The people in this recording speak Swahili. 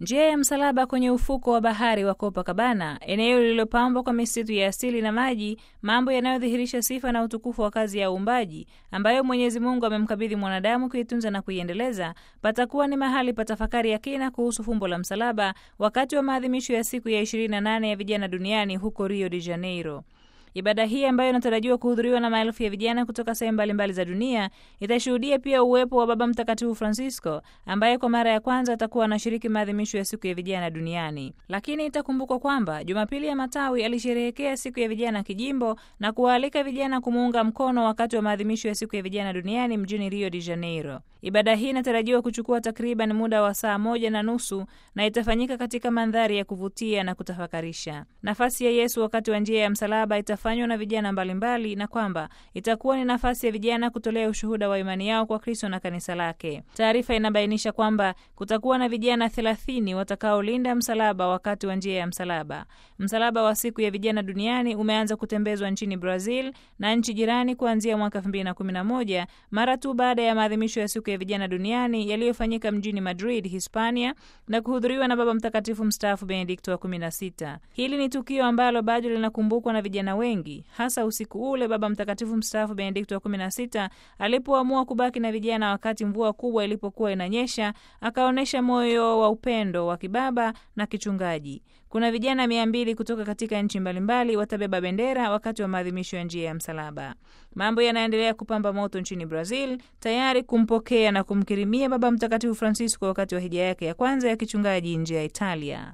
Njia ya msalaba kwenye ufuko wa bahari wa Copacabana, eneo lililopambwa kwa misitu ya asili na maji, mambo yanayodhihirisha sifa na utukufu wa kazi ya uumbaji ambayo Mwenyezi Mungu amemkabidhi mwanadamu kuitunza na kuiendeleza, patakuwa ni mahali pa tafakari ya kina kuhusu fumbo la msalaba wakati wa maadhimisho ya siku ya 28 ya vijana duniani huko Rio de Janeiro. Ibada hii ambayo inatarajiwa kuhudhuriwa na maelfu ya vijana kutoka sehemu mbalimbali za dunia itashuhudia pia uwepo wa Baba Mtakatifu Francisco ambaye kwa mara ya kwanza atakuwa anashiriki maadhimisho ya siku ya vijana duniani. Lakini itakumbukwa kwamba Jumapili ya Matawi alisherehekea siku ya vijana kijimbo na kuwaalika vijana kumuunga mkono wakati wa maadhimisho ya siku ya vijana duniani mjini Rio de Janeiro. Ibada hii inatarajiwa kuchukua takriban muda wa saa moja na nusu na itafanyika katika mandhari ya kuvutia na kutafakarisha. Nafasi ya Yesu wakati wa njia ya msalaba itafanywa na vijana mbalimbali mbali, na kwamba itakuwa ni nafasi ya vijana kutolea ushuhuda wa imani yao kwa Kristo na kanisa lake. Taarifa inabainisha kwamba kutakuwa na vijana thelathini watakaolinda msalaba wakati wa njia ya msalaba. Msalaba wa siku ya vijana duniani umeanza kutembezwa nchini Brazil na nchi jirani kuanzia mwaka 2011 mara tu baada ya maadhimisho ya siku ya vijana duniani yaliyofanyika mjini Madrid, Hispania na kuhudhuriwa na Baba Mtakatifu mstaafu Benedikto wa 16. Hili ni tukio ambalo bado linakumbukwa na vijana wengi, hasa usiku ule Baba Mtakatifu mstaafu Benedikto wa 16 alipoamua kubaki na vijana wakati mvua kubwa ilipokuwa inanyesha, akaonyesha moyo wa upendo wa kibaba na kichungaji. Kuna vijana mia mbili kutoka katika nchi mbalimbali watabeba bendera wakati wa maadhimisho ya njia ya msalaba. Mambo yanaendelea kupamba moto nchini Brazil, tayari kumpokea na kumkirimia Baba Mtakatifu Francisco wakati wa hija yake ya kwanza ya kichungaji nje ya Italia.